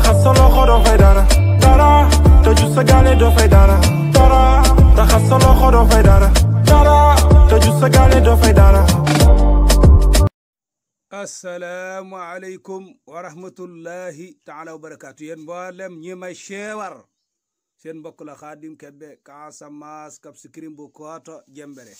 raxas sa loxo doo fay dara dara tëju sa gaale doo fay dara dara raxas sa loxo doo fay dara dara tëju sa gaale doo fay dara asalaamualeykum wa rahmatullahi taala wa barakaatu yéen mboolem ñi may ceewar seen mbokk la Xaadim Kebe Casamance Cap Skirring bu Kooto Jembere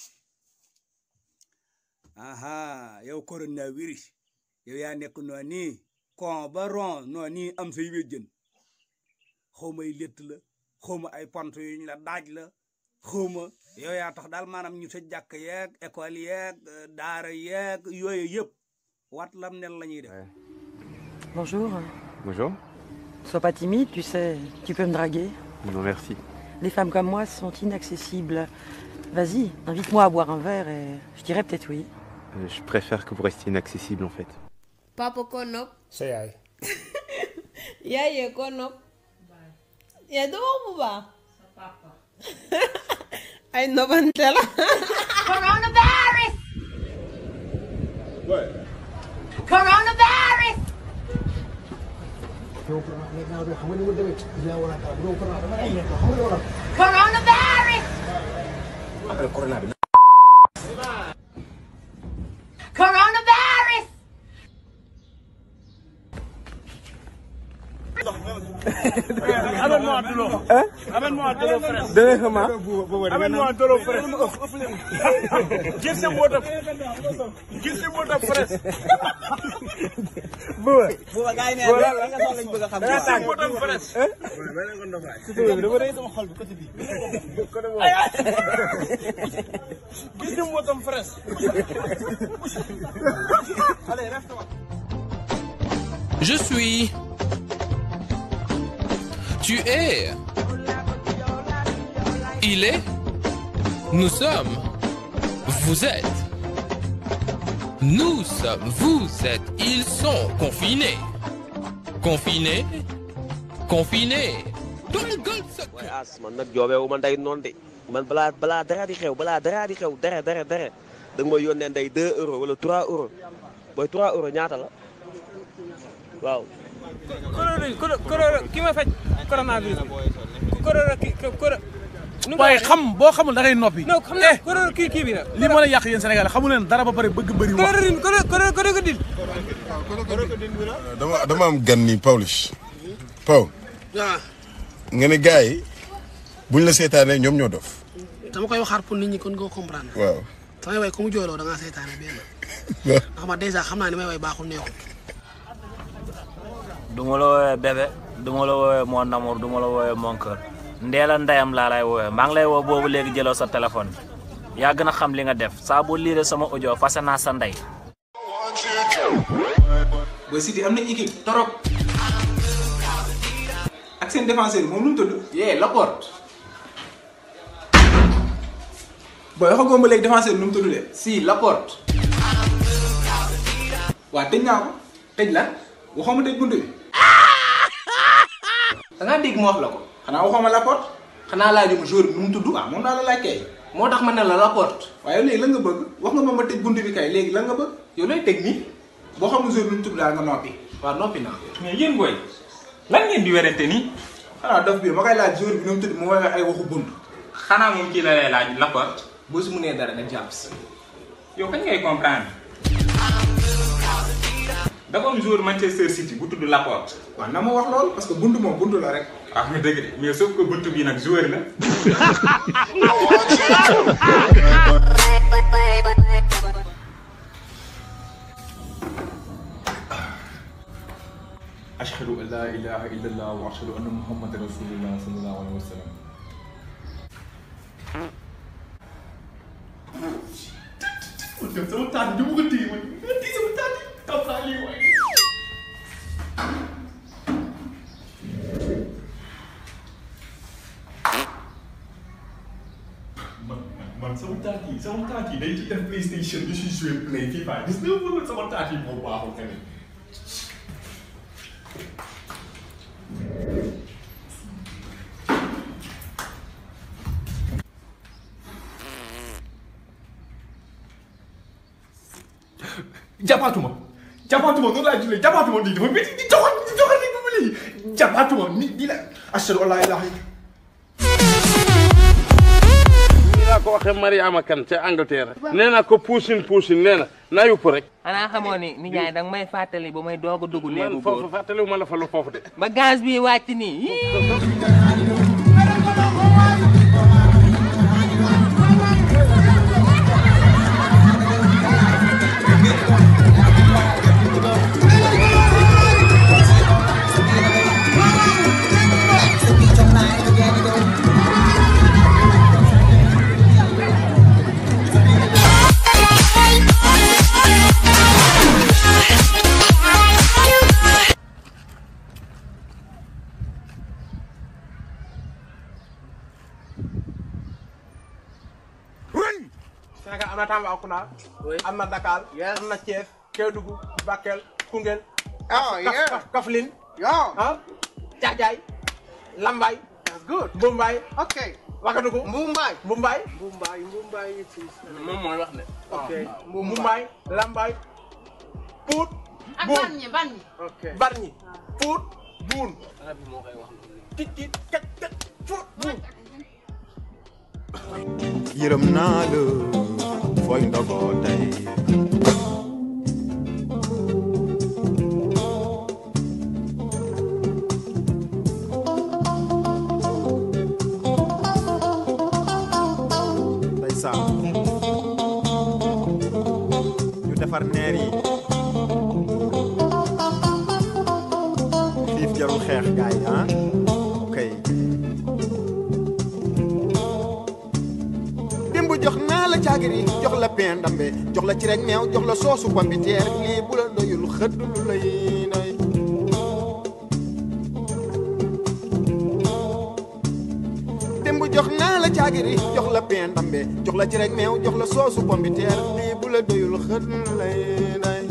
aha yow coronavirus yow yaa nekk noo nii kon ba ron noo nii am say wéjjën xawma ay létt la xawma ay pont yuñ la daaj la xawma yow yaa tax daal maanaam ñu sa jàkk yeeg école yeeg daara yeeg yooyu yëpp wat lam nel la ñuy def Bonjour. Bonjour. Sois pas timide, tu sais, tu peux me draguer. Non, merci. Les femmes comme moi sont inaccessibles. Vas-y, invite-moi à boire un verre et je dirais peut-être oui. Euh, je préfère que vous restiez inaccessible en fait. papa ko nopp sa yaay yaayee ko nopp yaa doo wax bu baax ay nobante la Coronavirus! Coronavirus! Coronavirus! Coronavirus! Je suis. Tu es. Il est. Nous sommes. Vous êtes. Nous sommes. Vous êtes. Ils sont confinés. Confinés. Confinés. Dans le golfe waaye as man nag joobeewu ma ndey noonu de man balaa balaa dara di xew balaa dara di xew dara dara dara da nga may yónnee ndey 2 euros wala 3 euros booy 3 euros ñaata la waaw. corona corona ki ma faj coronavirus corona ki corona. waaye xam boo xamul da ngay noppi. non xam naa corona kii kii bi la. li mën a yàq yéen Sénégal xamu leen dara ba pare bëgg bëri wax. corona corona corona ko dil. dama dama am gan ni Pawlish Paw nga ne gars yi buñ la seetaanee ñoom ñoo dof dama koy waxaat pour nit ñi kon nga comprendre. waaw samay way ku mu jooyloo da ngaa seytaane benn. ndax ma dèjà xam naa ni may way baaxul neexul. du ma la woowee bébé du ma la woowee mon amour du ma la woowee mon cœur ndeela ndeyam laa lay woowee maa ngi lay woo boobu léegi jëloo sa téléphone bi yaa gën a xam li nga def saa boo liiree sama audio fase naa sa ndey. Boy City am na équipe torop ak seen défenseur moom nu mu tudd. yee Laporte. booy waxagoo ma léegi défenseur nu mu tudd de. si Laporte. waa tëj naa ko tëj la waxoo ma tëj bunt bi. da ngaa dégg ma wax la ko. xanaa waxoo ma Laporte. xanaa laajuma joueur bi nu mu tudd. waaw moom daa la laaj kay. moo tax ma ne la Laporte. waaye léegi lan nga bëgg wax nga ma ma tëj bunt bi kay léegi lan nga bëgg. yow looy teg nii. boo xamul joueur bi nu mu tudd daal nga noppi. waaw noppi naa. mais yéen booy lan ngeen di werante nii. xanaa dof bi ma koy laaj joueur bi nu mu tudd mu woowee ay waxu bunt. xanaa moom kii la lay laaj Laporte. boo si mënee dara nga jàpp si. yow kañ ngay comprendre. dafa am joueur Manchester City bu tudd Laporte. waaw na ma wax lool parce que bunt moom bunt la rek. ah nga dëgg de mais sauf que bunt bi nag joueur la. أشهد أن لا إله إلا الله وأشهد أن محمد رسول الله صلى الله عليه وسلم sama taat bi mu ko téye man nga téye sama taat yi taw saa lii waay man man sama taat yi sama taat yi day ci def PlayStation di si jouer play FIFA gis nga man sama taat yi moo baaxul tamit jàppaatuma jàppaatuma noonu laa jullee jàppaatuma lii dafa métti di joxal di joxal di ba lii jabaatuma nit di la ashhadu an laa ilaaha illa nii laa ko waxee Mariama Kan ca Angleterre nee naa ko puusin puusin nee na naa yupp rek xanaa xamoo ni nijaay danga may fàttali ba may doog a dugg néegu man góor foofu fàttaliwu ma la fa lu foofu de ba gaz bi wàcc nii Sénégal am na Tambacounda. am na Dakar. am na Thiès. Kédougou Bakel Koungheul. Oh, Kaf- yeah. Kaf- Kaffrine. Yeah. ah Caajaay. Lambaay. That's good. Mumbai. Okay. Wagadugu. Mumbai. Mumbai. Mumbai. Mumbai it is. moom mooy wax ne. Okay. Mumbai. Lambaay. Pout. ak Buun. Bargny Bargny. Okay. Bargny. Pout. Buun. tit tit kat kat Pout. Buun. yërëm naa la fooy ndogoo tey ndeysaan ñu defar neer yi xiif jarul xeex gaay ah kay démb jox naa la caagiri jox la pain ndambe jox la ci rek meew jox la soosu pombiteer lii bu la doyul xëdd lu lay doy démb jox naa la caagiri jox la pain ndambe jox la ci rek meew jox la soosu pombiteer lii bu la doyul xëdd lu lay doy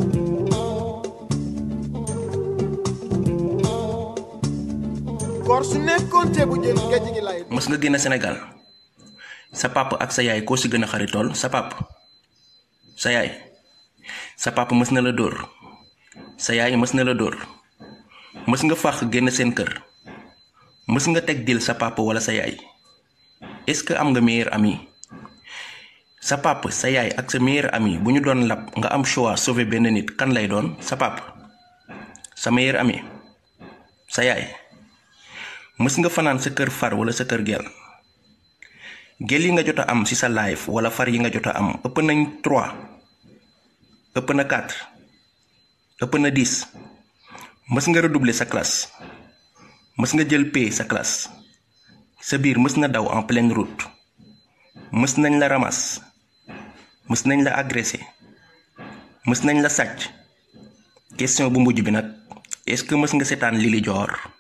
koor su nekkoon ceebu jën géej gi lay mës nga génn Sénégal sa papa ak sa yaay koo si gën a xaritool sa papa sa yaay sa papa mës na la dóor sa yaay mës na la dóor mës nga fàq génn seen kër mës nga teg dil sa papa wala sa yaay est-ce que am nga meilleur ami sa papa sa yaay ak sa meilleur ami bu ñu doon lab nga am choix sauver benn nit kan lay doon sa papa sa meilleur ami sa yaay mës nga fanaan sa kër far wala sa kër gel gel yi nga jot a am ci sa life wala far yi nga jot a am ëpp nañ 3 ëpp na 4 ëpp na 10 mës nga redoubler sa classe mës nga jël P sa classe sa biir mës na daw en pleine route mës nañ la ramas mës nañ la agressé mës nañ la sàcc question bu mujj bi nag est-ce que mës nga seetaan Lili Dior